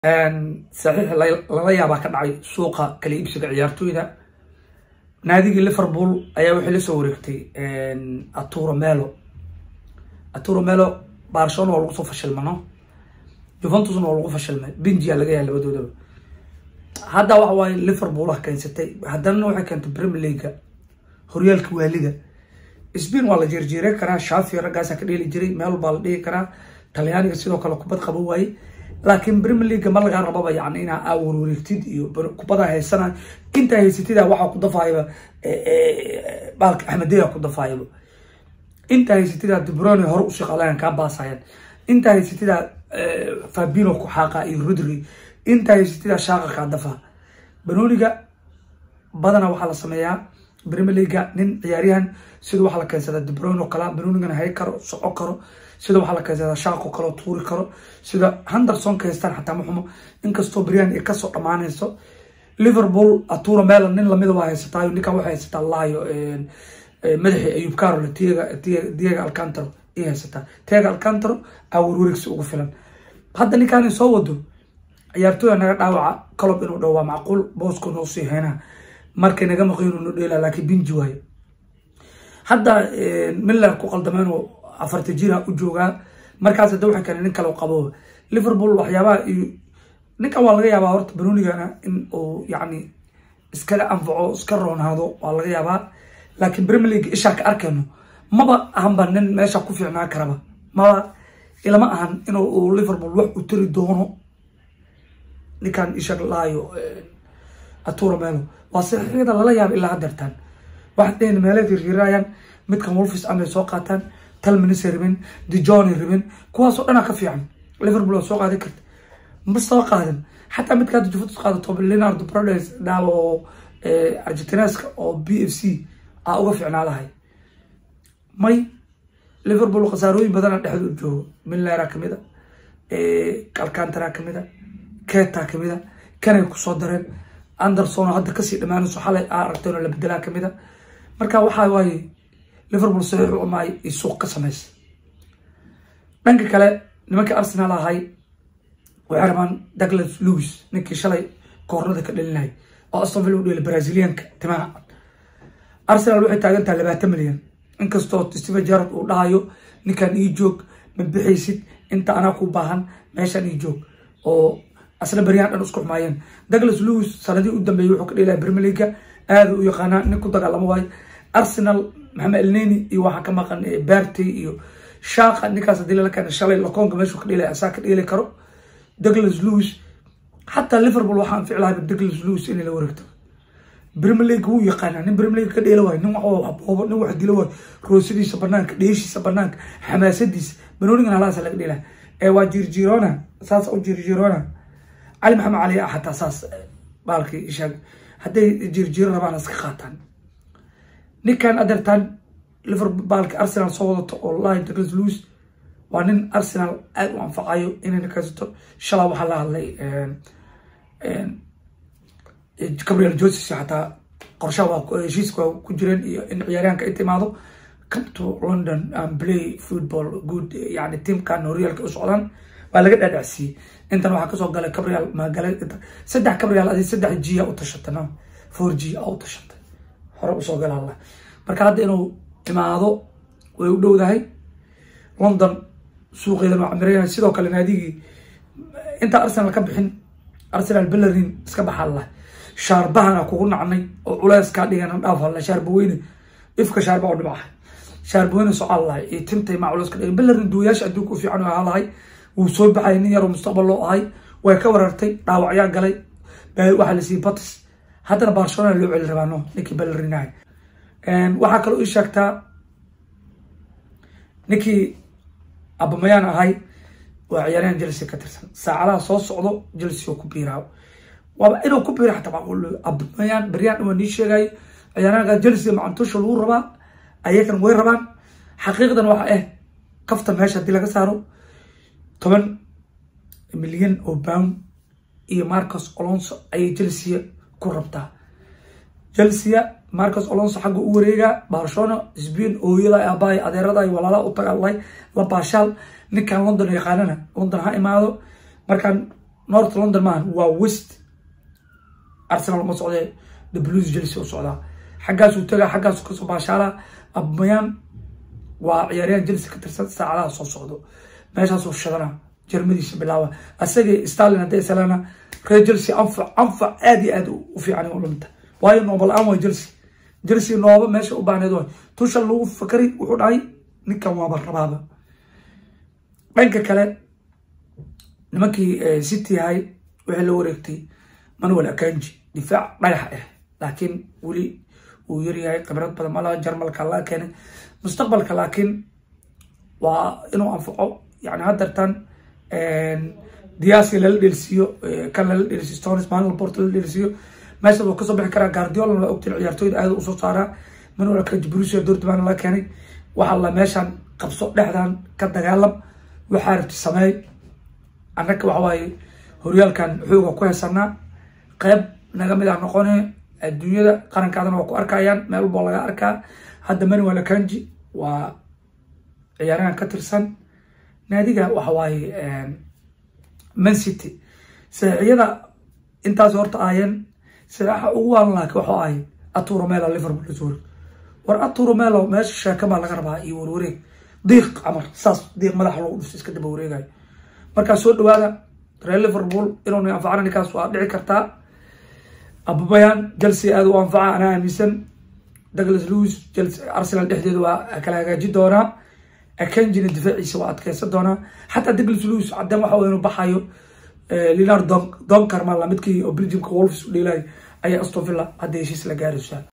saxiix lala yaabaa ka dhacay suuqa kala iibsiga ciyaartooyda naadigii liverpool ayaa waxay lasoo wareegtay aturo melo aturo melo barcelona waa lagu soo fashilmano juventusna waa lagu fashilmay benjia laga yahay labadoodaba hadda waxa waaye liverpool ah keensatay haddana waxay keentay premier leaga horyaalka waaliga spain waa la jeerjeeran karaa shafi raggaasa ka dheeli jiray meel baa la dhihi karaa talyaaniga sidoo kale kubad qaban waaye laakiin premier leaga ma lagaa rababa yani inaa aa warwareegtid iyo kubada haysana intaa haysatida waxaa ku dafaayaba baalka axmedeya ku dafaayaba intaa haysatida debrone hore usii qalayan kaa baasayaan intaa haysatida fabino ku xaaqa iyo rodri intaa haysatida shaaqa kaa dafa banoniga badana waxaa la sameeyaa premier leaga nin ciyaaryahan sida waxaa la keensadaa debrone oo kala banonigana hay karo soco karo sida waxaa la keensadaa shaaqo kaleo tuuri karo sida henderson ka haystaan xataa maxumo inkastoo brian ay kasoo dhammaanayso liverpool atura melan nin lamida waa haysataayo ninkan waxay haysataa laayo madaxii ayub carol diego alcantaro ay haysataa tiago alcantaro aa warwareegsi ugu filan hadda ninkaan soo wado ciyaartooya naga dhaawaca colob inuu dhow waa macquul boosko noo sii heynaa markay naga maqin no dheela laakiin binji waayo hadda miller ku qaldameen oo afarta jira u joogaa markaas hadda waxay keeneen nin kale qabo liverpool waxyaabaha iyo ninkan waa laga yaabaa horta banonigana in uu yacni iskaga anfaco iska roonaado waa laga yaabaa laakiin premier league ishaa ka arkayno maba ahanba nin meesha ku fiicnaan karaba maba ilama ahan in uu liverpool wax u tari doono ninkan isha laayo aturo melo waa saxiixyada lala yaaba ilaa hadeertaan waxaad dheheen meelay firfirayaan midkan wolfis amay soo qaataan talmanisay rabin dijohnay rabin kuwaasoo dhanaa ka fiican liverpool waa soo qaadan karta ma soo qaadan xataa midka hadda juventus qaadato leonardo prodes dhaawa oo argentineska oo b f c aa uga fiicnaa lahay may liverpool khasaarooyin badana dhexda u joogo millera kamid a alcantara kamid a keta kamid a kanay kusoo dareen anderson oo hadda kasii dhamaanayso xalay aa aragteen oo la bedelaa kamid a marka waxaa waaye liverpool saxiix u amaay iyo suuq ka samaysa dhanka kale nimankii arsenal ahay waxay rabaan douglas lewis ninkii shalay koornada ka dhalinay oo aston villa u dheelay brazilianka timaha arsenal waxay taagan tahay labaatan milyan inkastoo stephen jarad uu dhahayo ninkan ii joog ma bixaysid inta anaa ku baahan meeshaan ii joog oo asna beryahan dhan isku xumaayeen douglas lewis sanadii u dambeeyey wuxuu ka dheelaya premier leaga aada u yaqaanaa nin ku dagaalamo waayo arsenal maxamed elneni iyo waxaa ka maqan bartey iyo shaaqa ninkaas hadii lala keena shalay lakoonka meeshuu ka dheelay asaa ka dheeli karo douglas lewis xataa liverpool waxaan ficlahay douglas lewis inay la wareegto premier league wuu yaqaanaa nin premier league ka dheela waayo nin wax aboobo nin wax dilo waayo roosadiisa banaanka dheeshiisa banaanka xamaasadiisa banonigan halaasa laga dheela ee waa jirjirona saas u jirjirona cali maxamed cali ah xataa saas baalkii ishaag hadday jirjiro rabaan iska qaataan ninkan adeertaan liverpool baalka arsenal soo wadato oo lahi douglas lewis waa nin arsenal aada u anfacayo inay ninkaysato shalaa waxaa la hadlay gabriel joses xataa qorshaha waa heshiiska waa ku jireen iyo in ciyaaryahanka inta imaado come to london and play football good yani tiamkan horyaalka u socdaan waa laga dhaadhacsiiyey intan waxaa kasoo galay gabriel magalay saddex gabriel adi saddex g a u tashatay no four g a u tashatay hore usoo gala alla marka hadda inuu imaado way u dhowdahay london suuqeedan waa camireyahay sidoo kale naadigii intaa arsenal ka bixin arsenal bellerin iska baxalla shaarbahana kugu nacnay oo culeyskaa dhigana dhaaf halla shaarbaweyne ifka shaarba u dhimaca shaarbaweyne socaan lahay iyo tintay maa culeyska dhigan bellerin duwayaasha adduunka u fiican ahaa lahay wuu soo baxay nin yaroo mustaqbal loo ahay way ka warartay dhaawacyaa galay waxaa la siiyey batis haddana barcelona loo celi rabaano ninkii bellerinahay waxaa kaloo ii sheegtaa ninkii abamayaan ahay waa ciyaaryahan chelsea ka tirsan saacadaha soo socdo chelsea oo ku biiraa waaba inuu ku biira xataa macquul abamayaan beryaan waa nii sheegay ciyaaryahanka chelsea macantusha lagu rabaa ayagan way rabaan xaqiiqdan waxa ah kafta meesha haddii laga saaro toban milyan oo pound iyo marcos alonso ayay chelsea ku rabtaa chelsea marcos alonso xagga u wareegaa barcelona sbain ooyada aabbahay adeerada walaalaha u tagaalay la baashaal ninkan london yaqaanana london ha imaado markaan north london maahan waa west arsenal ma socdee the blues chelsea u socdaa xaggaasuu tagaa xaggaasuu kasoo baashaalaa abmayaan waa ciyaaryahan chelsea ka tirsan saacadaha soo socdo meeshaasuu shadana jarmadiisa bilaaba asagii stalin hadday salana reer chelsea anfac anfac aad iyo aad u fiican u lamta waayo nooba la-aan waa chelsea chelsea nooba meesha u baahneed waay tushal lagu fakari wuxuu dhahay ninkan waaba rabaaba dhanka kale nimankii city ahay waxay la wareegtay manuel akanji difaac dhagax ah laakiin weli uu yaryahay khibrad badan malaha jarmalka laga keenay mustaqbalka laakiin waa inuu anfaco yani haddartan diaski lala dhelsiiyo kan lala dhelsiyo stones manuel port lala dhelsiiyo meeshaas uu kasoo bixi karaa guardiola waa ogtiin ciyaartooyda aad usoo saaraa manuel akanji brusia dortmund laga keenay waxaa la meeshan qabso dhexdan ka dagaalam waxaa rabti sameey annaga waxa waaye horyaalkan xooga ku haysanaa qeyb naga mid ah noqone adduunyada qarankaadana waa ku arkayaan meel walbo laga arkaa hadda manuel akanji waa ciyaarahan ka tirsan naadiga waxa waaye man city saxiixyada intaas horta aayeen saxiixa ugu waalan laakiin waxuu ahay aturo melo liverpool lasoo war aturo melo meesha sheeka baa laga rabaa iyo warwareeg diiq camar saas diiq madaxa lagu dhufto iska daba wareegayo markaa soo dhawaada reer liverpool inuu na anfacana ninkaas waa dhici kartaa ababayan chelsea aada u anfaca anaa aaminsan douglas lewis arsenal dhexdeeda waa kala hagaaji doonaa akanjina difaaciisa waa adkeysan doonaa xataa douglas lewis cadeen waxa inuu baxayo leonard donkarma lamidkii oo belgiumka wolfs u dheelay ayaa aston villa hadda heshiis la gaaraysaa